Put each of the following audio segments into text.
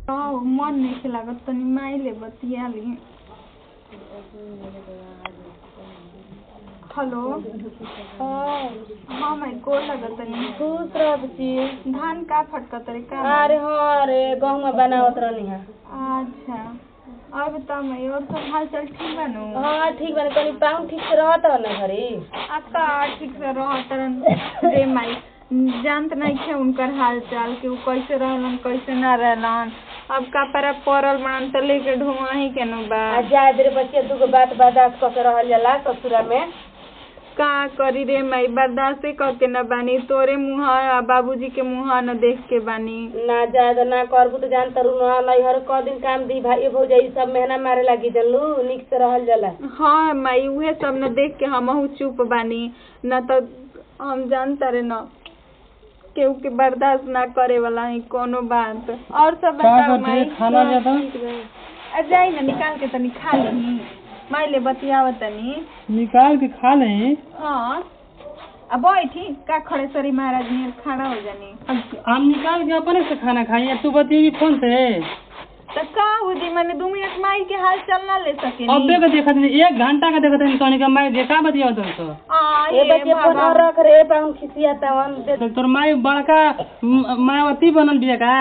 आओ मन नहीं लागत तनी माई ले बतिया ली हेलो हाँ मैं गोर लगत तनी खुश रह बच्ची धान का फटका तरी का अरे हाँ रे गहुमा बनावत रहनी है अच्छा और बताओ मैं और सब हाल चाल ठीक बा नु हाँ ठीक बने कनी पाँव ठीक से रहत हो ना घरी आपका ठीक से रह तरन रे माई जानत नहीं थे उनकर हाल चाल कि उ कैसे रहलन कैसे ना रहलन अब का पर पड़ल बनन तो लेके ढुआही के नु बा आ जाए बेरे बच्चे दूगो बात बर्दाश्त कऽ के रहल जाला ससुरा में का करी रे माई बर्दाश्त करके न बानी तोरे मुँह आ बाबूजी के मुँह न देख के बानी ना जाए तो ना करबू तो जान तरू ना नैहर क दिन काम दी भाई भौजाई सब मेहना मारे लागी जनलू निक से रहल जाला हाँ माई उहे सब न देख के हमहू चुप बानी न तो हम जानता रे न केहू के बर्दाश्त ना करे वाला है कोनो बात और सब बताओ माई खाना ज्यादा? आ जाई ना निकाल के तनी खा ली माई ले बतियाव तनी निकाल के खा लें हाँ अब बैठी का खड़े सरी महाराज नियर खड़ा हो जानी हम निकाल के अपने से खाना खाई तू बतिएगी फोन से तो का हो जी मैंने दो मिनट माई के हाल चल ना ले सके अबे का देखत नहीं एक घंटा का देखत नहीं सोनी का मैं देखा बतिया तो तो ए बच्चे फोन और रख रे पाँव खिसिया तवन दे तो तोर माई बड़का म- मायावती बनल बिया का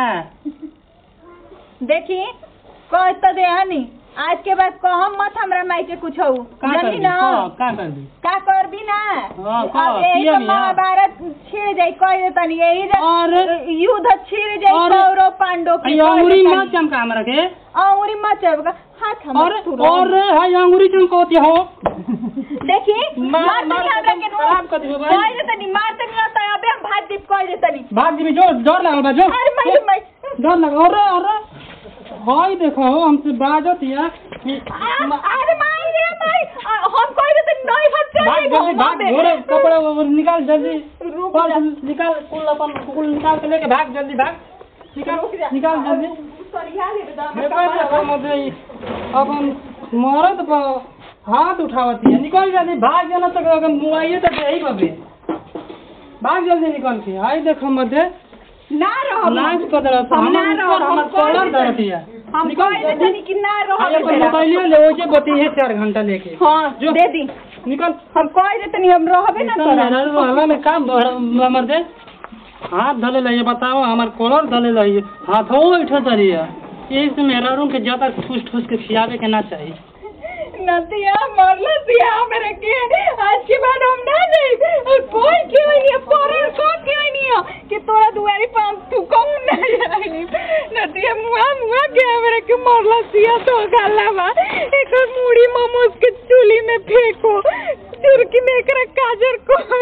देखी कह तो दे हनी आज के बाद कहम मत हमरा माई के कुछ हो का कर जानी दी ना हाँ, का कर दी का कर भी ना हाँ, का? अब यही किया तो बिया? महाभारत छिड़ जाई कह देतनी यही जे और युद्ध छिड़ जाई और- कौरव पांडव के ये कह अंगुरी देतनी। मत चमका हमरा के अंगुरी मत चबका हाथ और हमर और हाय अंगुरी चमकोती हो देखी मार- मार मार तनी हमरा के के खराब कर दिहो भाई। कह देतनी मार तनी ना तो अबे हम भाग दीप कह देतनी भाग जी जो डर लागल बा जो अरे माई माई डर लग अरे अरे हाय देखो हमसे बाजत या कि- आ- अरे माई रे माई आ, हम कह देतनी नहीं भाग चल भाग जल्दी भाग घोड़े कपड़ा वो निकाल जल्दी रुक पर्स जा। निकाल कुल अपन कुल निकाल के लेके भाग जल्दी भाग निकाल रुक जा। निकाल जल्दी सरिया ले बेटा हमर देखो कपड़ा देखो मत ई अपन मरद पर हाथ उठावती है निकल जल्दी भाग जाना तो अगर मुआइए तो यही बबे भाग जल्दी निकल के आई देखो मत ना रहो नाच कर दे हम ना हम रहो, ऊपर हम हमर कह कॉलर देतनी। धरती है हम निकल कह जल्दी देतनी कि ना रहो आई अपन मोबाइल ले ओजे बती है चार घंटा लेके हाँ जो। दे दी निकल हम कह देतनी हम रहबे ना चल तोरा मेहरारू हल्ला में काम बढ़- हमर दे हाथ धले लइए बताओ हमार कॉलर धले लइए हाथों उठे तरिए यही से मेहरारू के ज्यादा ठूस ठूस के खियावे के ना चाहिए नदिया मरला दिया मेरे के आज के बाद हम ना जाई और कोई क्यों नहीं है परर को क्यों नहीं है कि तोरा दुआरी पे हम तू कौन ना जाई नदिया मुआ मुआ के मेरे के मरला दिया तो गाला बा एक मुड़ी मोमोज के चूल्ही में फेंको चुरकी में एकरा काजर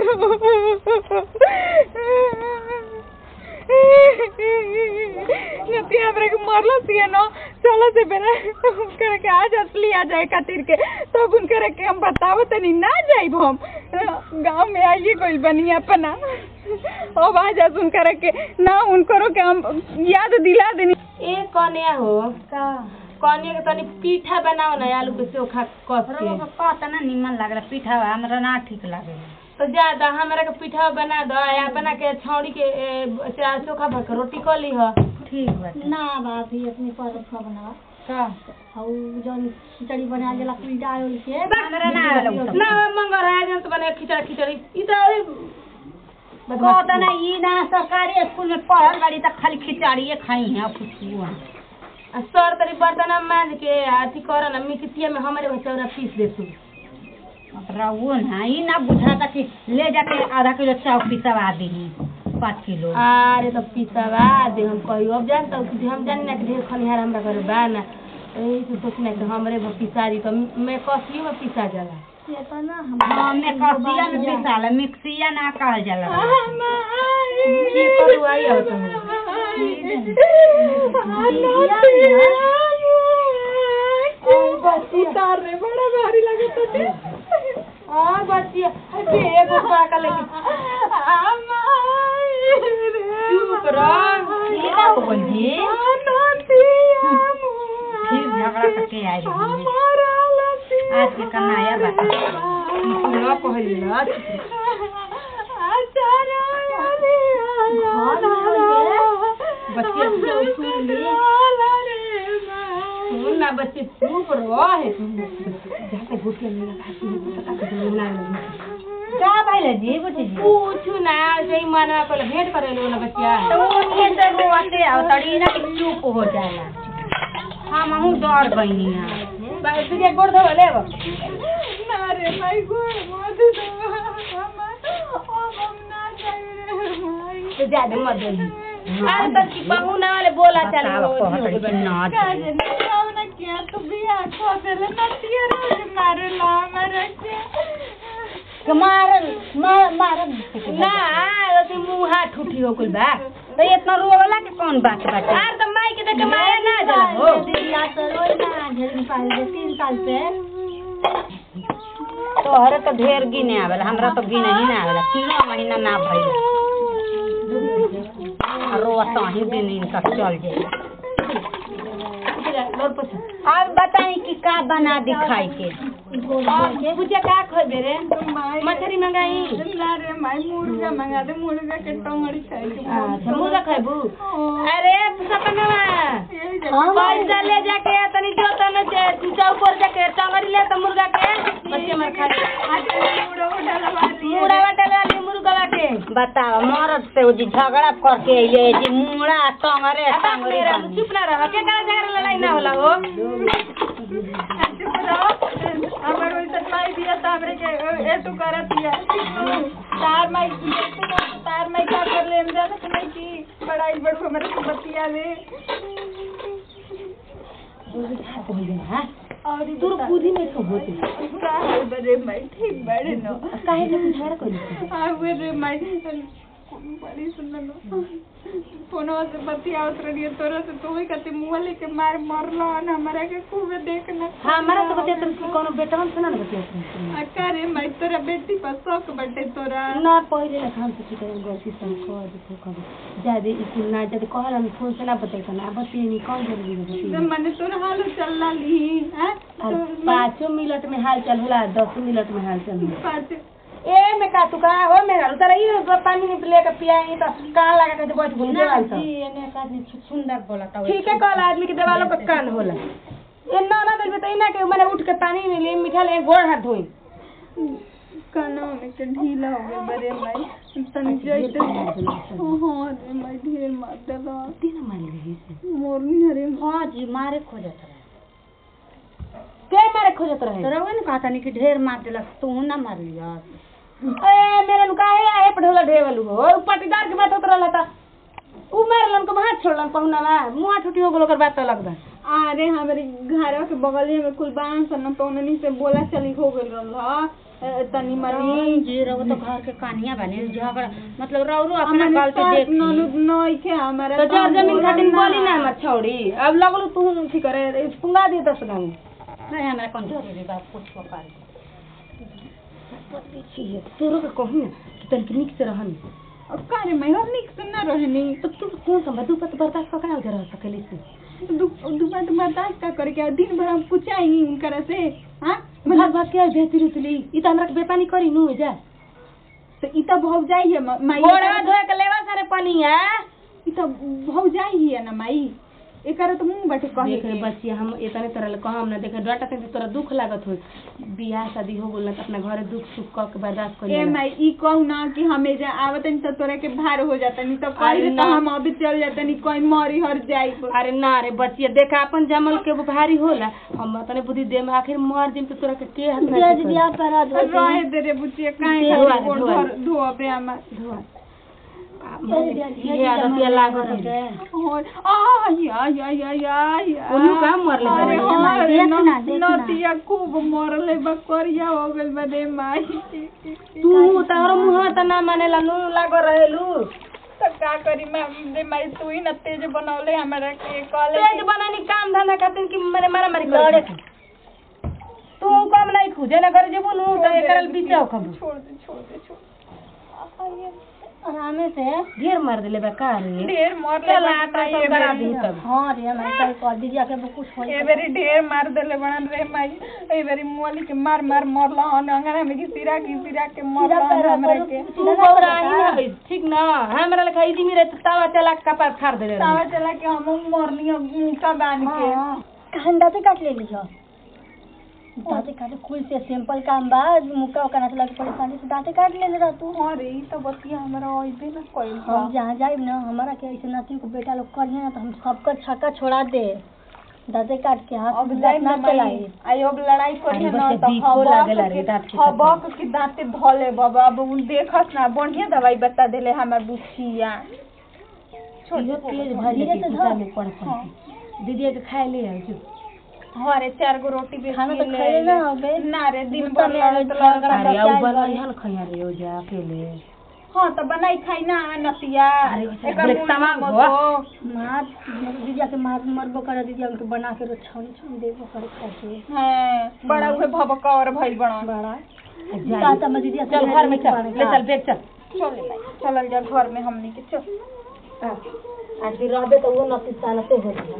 करो नदिया मेरे के मरला दिया ना चलो से बेरा करे के आज असली आ जाए खातिर के तब उन करे के हम बताओ तनी ना जाइब हम गांव में आइए कोई बनी अपना अब आ जा सुन करे के ना उन करो के हम याद दिला देनी ए कन्या हो का कन्या के तनी पीठा बनाओ ना आलू के चोखा कस के कहता ना निमन लागला पीठा हमरा ना ठीक लागे तो ज्यादा हमरा के पीठा बना दो या बना के छौड़ी के ए, चा- चोखा भर के रोटी कर ली ह ठीक बाटे ना भाभी अपनी परत खा बनावा का और जौन खिचड़ी बना जला कुलडा ओल के हमरा ना आवेला उ सब। ना मंगर है जन तो बने खिचड़ी खिचड़ी ई तो अरे कहता ना ई ना सरकारी स्कूल में पढ़ल बाड़ी त खाली खिचड़िए खाई है कुछ आ सर तरी बर्तन मांज के अथी कर ना मिक्सिया में हमारे वो चौरा पीस दे तू रहुओ ना ई ना बुझाता कि ले जाके आधा किलो चाउ पिसवा दीही पाँच किलो अरे तो पिसवा दे हम कही अब जानता हूँ कि हम जानी ना कि ढेर खनिहार हमरा घर बा ना यही से सोचना कि हमरे वो पिसा दी तो मैं कसियो में पिसा जाला ये तो ना हम हाँ में कसिया में पिसाला मिक्सिया ना कहल जाला की करू आई हो तुम उतार रे बड़ा भारी लगता है हां बच्चिया अरे एगो पाका लेके चुप रह ई ना हो गइल जी फिर झगड़ा करके आई रही आज के कन्हैया बात पूरा कहलिला घर में बच्चिया सुन ली बच्चे चुप रहे जाके घुटिया में खाती है ना का भइले जी बुची जी पूछू ना सही मानवा को भेंट करे लो ना बच्चा तो वो से रोते आओ तड़ी ना कि चुप हो जाला हम हूँ डर गईनी है बस तुझे गोड़ धो ले वो ना रे भाई गोड़ मत दो हम हम ना जाए रे भाई तो ज्यादा मत बोली अरे तब की बहू ना वाले बोला चल बताओ, वो कहत जी हो रही गई। ना काजे ना ना क्या तू भी आखो देले ना तिया रे मारे ला मारे के के मार मार मार ना अरे मुंह हाथ उठी हो कुल बा तो इतना रोला के कौन बात बाटे यार तो माई के देख के माया ना जला हो दिया तो रोज ना ढेर साल से तीन साल से तोहरे तो ढेर गिने आवेला हमरा तो गिने ही ना आवेला तीनों महीना ना भइल रोता ही दिन इनका चल जाए लोर पछा अब बताई कि का बना दी खाई के पूछे का खोबे रे माई मछली मंगाई ना रे माई मुर्गा मंगा दे मुर्गा के टंगड़ी खाए के अच्छा मुर्गा खाबू अरे सपनवा यही जा पैसा ले जाके तनी जो तन चौक पर जाके टंगड़ी ले तो मुर्गा के बच्चे मर खा मुड़ा उड़ा लगा दिए मुड़ा वाटे वाली मुर्गा के बताओ मरद से जी झगड़ा करके अइले जी मुड़ा टंगरे टंगरी मेरा बनी। चुप ना रह के करा जगह लड़ाई ना होला हो चुप रहो हमर वैसे माई दिया तो हमरे के ए तू करत दिया तार माई तार माई का कर ले हम जाने कि नहीं की बड़ाई बड़ हमरे से बतिया ले और तोर बुद्धि में क्यों होती का है बड़े माई ठीक बड़े नो काहे के बुझार कोली आवे रे माई बड़ी सुंदर फोनवा से बतियावत रहिए तोरा से तो ही कहते मुँह लेके मार मरला न हमारा के खूबे देखना हमारा तो बतिया तुम कोनो बेटा हम सुना ना बतिया अक्का रे माई तोरा बेटी पर शौक बटे तोरा ना पहिले ना हम सोची करे गलती से कर दे कर जादे इकुल ना जादे कहल हम फोन से ना बते ना बतिए नहीं कौन जरूरी है तो बतिए मने तोरा हाल चल ली हैं और पाँचों मिनट में हाल चल होला दसों मिनट में हाल चल होला पाँच ए मैं का तू का हो मेरा उतर ई पानी नहीं लेके पियाई तो कान लगा के बैठ बोल देवाल तो जी एने एक आदमी सुंदर बोलता ठीक है कल आदमी के देवालों पे कान होला ए ना ना दिल तो इना के मैंने उठ के पानी में ले मीठा ले गोड़ हाथ धोई कानवा में के ढीला हो गए बड़े माई तन जइते हाँ रे माई ढेर मार देला तीन मार ले मोरनी रे हाँ जी मारे खोजत रहे के मारे खोजत रहे तो रहुए ना कहता नहीं कि ढेर मार देलक तू ना मार लिया ए मेरे नु काहे आए पढ़ोला ढेवलू हो उ पटीदार के बात होत रहला था उ मारलन को हाथ छोड़लन पहुना में मुंह ठुटी हो गेलो कर बात अलग बा अरे हमारे घर के बगल में कुल बांस न तो उन्हीं से बोला चली हो गइल रहल ह तनी मनी जी रहो तो घर के कानिया बने झगड़ा मतलब रौरो अपना हमने गाल पे सास देख ननद नई के हमारा तो जर जमीन खातिर बोली ना हमर छौड़ी अब लगलू तू ठीक करे पुंगा दे दस गांव नहीं हमरा कौन जरूरी बा कुछ कर तोरो के कहू ना कि तनिक निक से रहनी अब का रे मैं हम निक से ना रहनी तो तू कौन सा तू पत बर्दाश्त कर ना रह सकेली से दु दुपा तो बर्दाश्त का करके और दिन भर हम कुछ आएंगी उनकर से हाँ भाग भाग के भेती रुतली ई त हमरा के बेपानी करी नु जा तो ई तो भौ जाई है माई गोड़ा धोए के लेवा सारे पानी है ई तो भौ जाई है ना माई एकर तो मुंह बटे कहे देख रे बच्चिया हम इतने तरह कहम ना देखे डटा से तोरा दुख लागत हो बियाह शादी हो गेल त अपना घरे दुख सुख क के बर्दाश्त कर ए ले माई ई कहू ना कि हमें जा आवत नहीं तो तोरा के भार हो जाता नहीं तो अरे कहीं तो ना। हम अभी चल जाता नहीं कोई मरी हर जाई अरे ना रे बच्चिया देखा अपन जमल के भारी होला हम तने बुद्धि दे में आखिर मर जिम तो तोरा के के हाथ में जज दिया करा दो रहे दे रे बुचिए काहे धोआ खातिर दे, गोड़ धोआ धर धोबे हमार ये आदतिया लागत है और आय आय आय आय आय उन्नु का मरले अरे बा? हाँ रे देख ना, देख ना। नतिया खूब मरले बकरिया हो गेल बदे माई तू तारो मुंह त ना मानेला नु लागो रहेलू तो का करी मैं दे माई तू ही न तेज बनौले हमरा के कॉलेज तेज बनानी काम धंधा खातिर कि मेरे मारा मारी करे तू कम नहीं खुजे ना करे जेबू नु त एकरल बीचा खबू छोड़ दे छोड़ दे छोड़ दे। आरामे से ढेर मार देले बा का रे ढेर मर ले चल आटा सब करा दी तब हाँ रे मैं कल कर दीजिए के वो कुछ होई ए बेरी ढेर मार देले बनन रे माई ए बेरी मोली के मार मार मरला हन अंगना में की सिरा की सिरा के मरला हन हमरा के तू बौरा ही ना होई, ठीक ना हमरा लेखा इजी मेरे तावा चला के कपार फाड़ देले रही तावा चला के हम मरनी मुका बांध के कहां दाते काट ले लियो दाते काटे कुल से सिंपल काम बा मुक्का उका ना लगे परेशानी से दाते काट ले रहा तू अरे ई तो बतिया हमरा ओइबे ना कइल हम जहाँ जाए ना हमारा के ऐसे नाती को बेटा लोग करिए ना तो हम सबका छक्का छोड़ा दे दाते काट के हाथ अब में जाई दांत ना ना चलाई आई अब लड़ाई करी अरे ना बस तो बीको लागेला रे दाँत के हबक की दांते धले बाबा अब उन देखस ना बढ़िया दवाई बता देले हमर बुचिया इहो तेज भर धीरे लेके से खिसा धर। में पड़ पड़ दीदी के खाए ले आओ जो हरे चार गो रोटी बेच खाना के तो ले खाए आइले। ना होबे। ना रे दिन गुस्सा भर में आवे लड़त तो लड़त लड़त अरे बचाए अब बड़ी। बनाई हल खैया रे ओ जा अकेले हाँ तो बनाई खाई ना नतिया अरे वो एकर बड़े मुंह तमाम में हुआ। मगो। मार दीदिया के मार मरबो करे दीदिया उनके बना के रो छौनी छौनी देबो करे खाए के हाँ बड़ा उहे भबका और भइल बड़ा बड़ा जा ताता में दीदिया चल घर में चल ले चल देख चल चल चलल जा घर में हमनी के चल आज रहबे तो वो नती सालते हो गया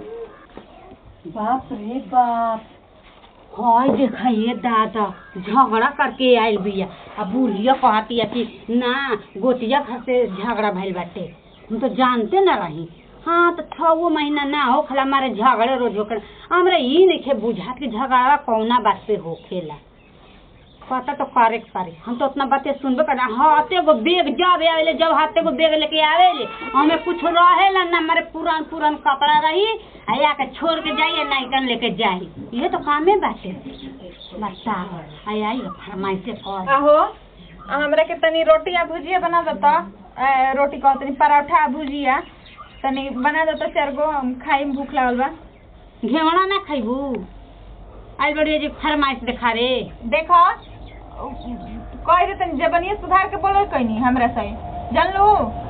बाप रे बाप हाय देखिए दादा झगड़ा करके आयल बिया अब बुढ़िया कहती है कि ना गोतिया घर से झगड़ा भइल बाटे हम तो जानते ना रही हाँ तो छो महीना ना हो खला हमारे झगड़े रोज होकर हमरा ई नहीं बुझात कि झगड़ा कौना बात पे होखेला पता तो करे के पारी हम तो उतना बातें सुनबे कर हाथे गो बेग जब आवेले जब हाथे गो बेग लेके आवेले हमें कुछ रहेला ना हमारे पुरान पुरान कपड़ा रही आ या के छोड़ के जाइए नाइटन लेके जाई ये तो कामे बाटे बताओ आई आई फरमाइश से कर आहो हमरा के तनी रोटी आ भुजिया बना देता ए, रोटी कह तनी पराठा आ भुजिया तनी बना देता चार गो हम खाई में भूख लागल बा घेवड़ा ना खैबू आई बड़ी जी फरमाइश देखा रे देखो कह दे तनी जबनिया सुधार के बोलो कहनी हमरा से जानलू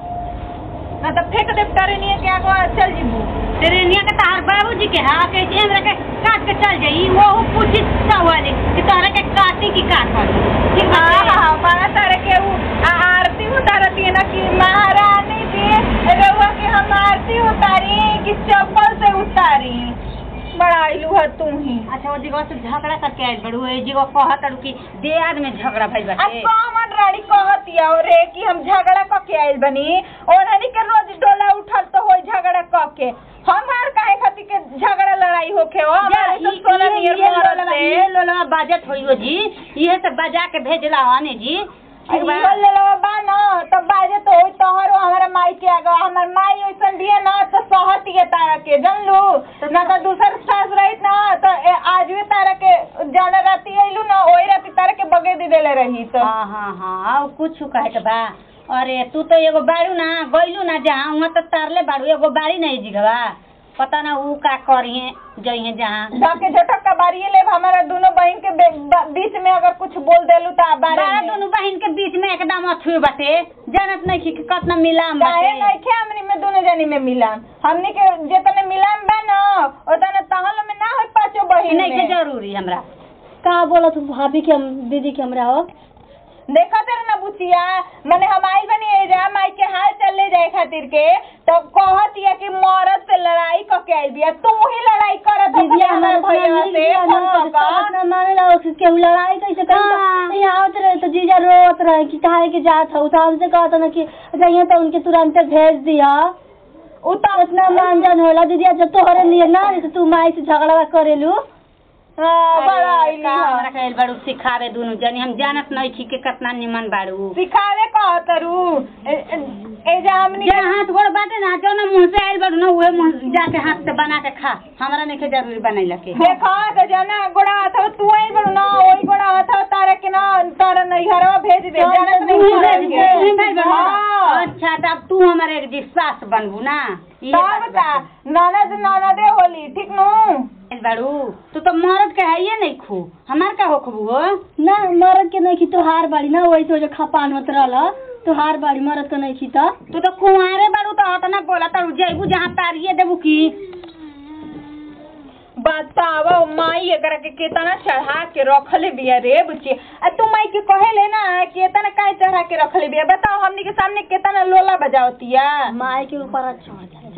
ना तो फेंक दे टरेनिया के आगो चल जीबू ट्रेनिया के तार बाबूजी के हाँ के जे हमरा के काट के चल जाई वो पूछी सवाल कि तोरा के काटी की काट ठीक हाँ है हाँ बड़ा तारे के उ आ- आरती उतारती है ना कि महारानी जी रउआ के हम आरती उतारी कि चप्पल से उतारी बड़ा आइलू है तू ही अच्छा वो जगह से झगड़ा करके आयल बड़ू ए जगह कहत अड़ू कि देहात में झगड़ा भइल आ बाटे कौन रानी कहतिया रे कि हम झगड़ा क के आइल बनी ओननी के रोज डोला उठल तो होई झगड़ा क के हमार काहे खातिर के झगड़ा लड़ाई होखे हो हमारे तो सोलह नियर मोहरत से ये लोला बजट होइयो जी इहे से बजा के भेजला हने जी एक बार बोल ले बा ना तो बाजे तो होई तोहरो हमारा माई के आगे हमार माई ओइसन दिए ना तो सहती है तारा के जानलू ना तो दूसर सास रहित ना तो ए- आज भी तारा के जाना राती आइलू ना ओई राती तारा के बगे दी देले रही तो हाँ हाँ हाँ और कुछ कहे के बा अरे तू तो एगो बाड़ू ना गइलू ना जहाँ वहाँ तो तारले बाड़ू एगो बाड़ी नहीं जिगवा पता ना ऊ का करिए जइहे जहाँ जाके झटक का बारिये ले हमारा दोनों बहन के बे- ब- बीच में अगर कुछ बोल देलू तो बारे बारह में दोनों बहन के बीच में एकदम अथुए बाटे जानत नहीं कि कतना मिलाम काहे बाटे नहीं खे हमनी में दोनों जनी में मिलान हमनी के जितने मिलान बा ना उतने तहल में ना हो पाँचों बहन नहीं के में जरूरी हमरा का बोला तू भाभी के हम दीदी के हमरा हो देखा तेरे ना बुचिया मैंने हम आइल बनी ए जा माई के हाल चल ले जाए खातिर के तो कहत या कि मौरत से लड़ाई क के आइल बिया तू ही लड़ाई करत दीदी हो हमारे भैया से हाँ, का? ना माने ला केहू लड़ाई कैसे करी हाँ। तो यहाँ आवत रहे तो जीजा रोत रहे कि काहे के जात हो तो हमसे कहता ना कि जाइए तो उनके तुरंत भेज दिया उ तो इतना मानजन होला दीदी जब तोहरे लिए ना जैसे तू माई से झगड़ा करेलू हाँ, बड़ा आइली का हमरा है कहल बाड़ू सिखावे दुनु जनी हम जानत नहीं छी के कितना निमन बाड़ू सिखावे कहतरू ए ए- ए जा हमनी जहाँ हाथ गोड़ बाटे ना जो ना मुंह से आइल बाड़ू ना उहे मुंह जाके हाथ से बना के खा हमरा नहीं के जरूरी बनैला के देखा तो जाना गोड़ा हाथ तू आई बड़ू ना ओई गोड़ा हाथ तारा के ना तारा नैहरवा भेज दे चल, जानत तो नहीं तू तारा भेज के। दे। तू भाई बनू हाँ। अच्छा तब तू हमारे एक जी सास बनबू ना इहे तब बात का बाटे। ननद ननदे होली ठीक नु आइल बाड़ू तू तो मरद के है नहीं खू हमार का होखबू हो ना मरद के नहीं की तोहार बाड़ी ना वही तो जो खपान होत रहल तोहार बाड़ी मरद के नहीं की तो तू तो कुंवारे बाड़ू तो अतना बोला तारू जैबू जहाँ तारिये देबू की बतावा माई एकरा के केतना चढ़ा के रखले बिया रे बुच्ची आ तू माई के कहेले ना केतना काहे चढ़ा के रखले बिया बताओ हमनी के सामने केतना लोला बजावतिया माई के ऊपर चढ़ जाए